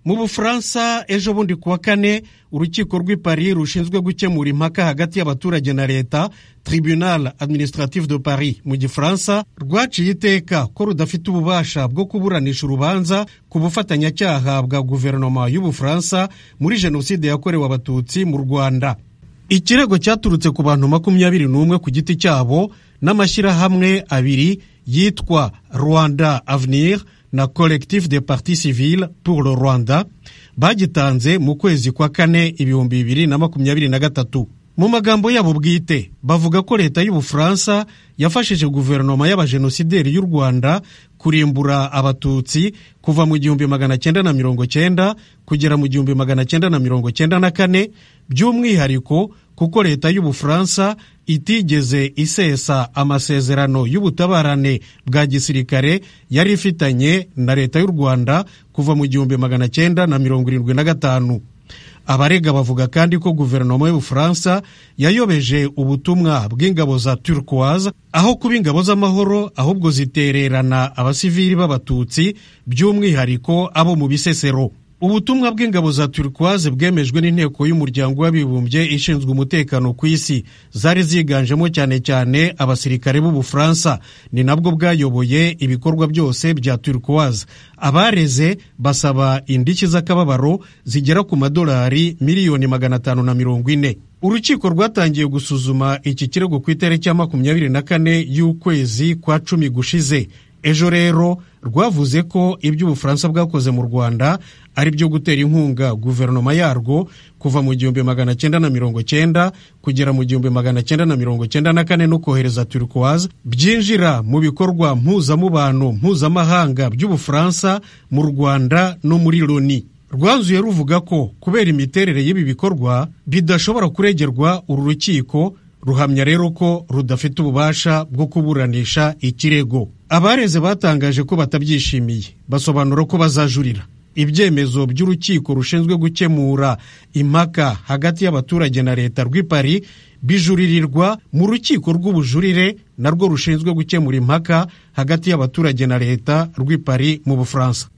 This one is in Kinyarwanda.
mu bufaransa ejo bundi kuwa kane urukiko rw'i paris rushinzwe gukemura impaka hagati y'abaturage na leta tribunal administrative de paris mu gifaransa rwaciye iteka ko rudafite ububasha bwo kuburanisha urubanza ku bufatanyacyaha bwa guverinoma y'ubufaransa muri jenoside yakorewe abatutsi mu rwanda ikirego cyaturutse ku bantu makumyabiri n'umwe ku giti cyabo n'amashyirahamwe abiri yitwa rwanda avenir na collectif des partis civils pour le rwanda bagitanze mu kwezi kwa kane ibihumbi bibiri na makumyabiri na gatatu mu magambo yabo bwite bavuga ko leta y'ubufaransa yafashije guverinoma y'abajenosideri y'u rwanda kurimbura abatutsi kuva mu gihumbi magana cyenda na mirongo cyenda kugera mu gihumbi magana cyenda na mirongo cyenda na kane by'umwihariko kuko leta y'ubufaransa itigeze isesa amasezerano y'ubutabarane bwa gisirikare yari ifitanye na leta y'u rwanda kuva mu gihumbi magana cyenda na mirongo irindwi na gatanu abarega bavuga kandi ko guverinoma y'ubufaransa yayobeje ubutumwa bw'ingabo za turquoise aho kuba ingabo z'amahoro ahubwo zitererana abasivili b'abatutsi by'umwihariko abo mu bisesero ubutumwa bw'ingabo za turquoise bwemejwe n'inteko y'umuryango w'abibumbye ishinzwe umutekano ku isi zari ziganjemo cyane cyane abasirikare b'ubufaransa ni nabwo bwayoboye ibikorwa byose bya turquoise abareze basaba indishyi z'akababaro zigera ku madolari miliyoni magana atanu na mirongo ine urukiko rwatangiye gusuzuma iki kirego ku itariki ya makumyabiri na kane y'ukwezi kwa cumi gushize ejo rero rwavuze ko ibyo ubufaransa bwakoze mu rwanda ari byo gutera inkunga guverinoma yarwo kuva mu gihumbi magana cyenda na mirongo cyenda kugera mu gihumbi magana cyenda na mirongo cyenda na kane no kohereza turquoise byinjira mu bikorwa mpuzamubano mpuzamahanga by'ubufaransa mu rwanda no muri loni rwanzuye ruvuga ko kubera imiterere y'ibi bikorwa bidashobora kuregerwa uru rukiko ruhamya rero ko rudafite ububasha bwo kuburanisha ikirego abareze batangaje ko batabyishimiye basobanura ko bazajurira ibyemezo by'urukiko rushinzwe gukemura impaka hagati y'abaturage na leta rw'i Paris bijuririrwa mu rukiko rw'ubujurire narwo rushinzwe gukemura impaka hagati y'abaturage na leta rw'i Paris mu bufaransa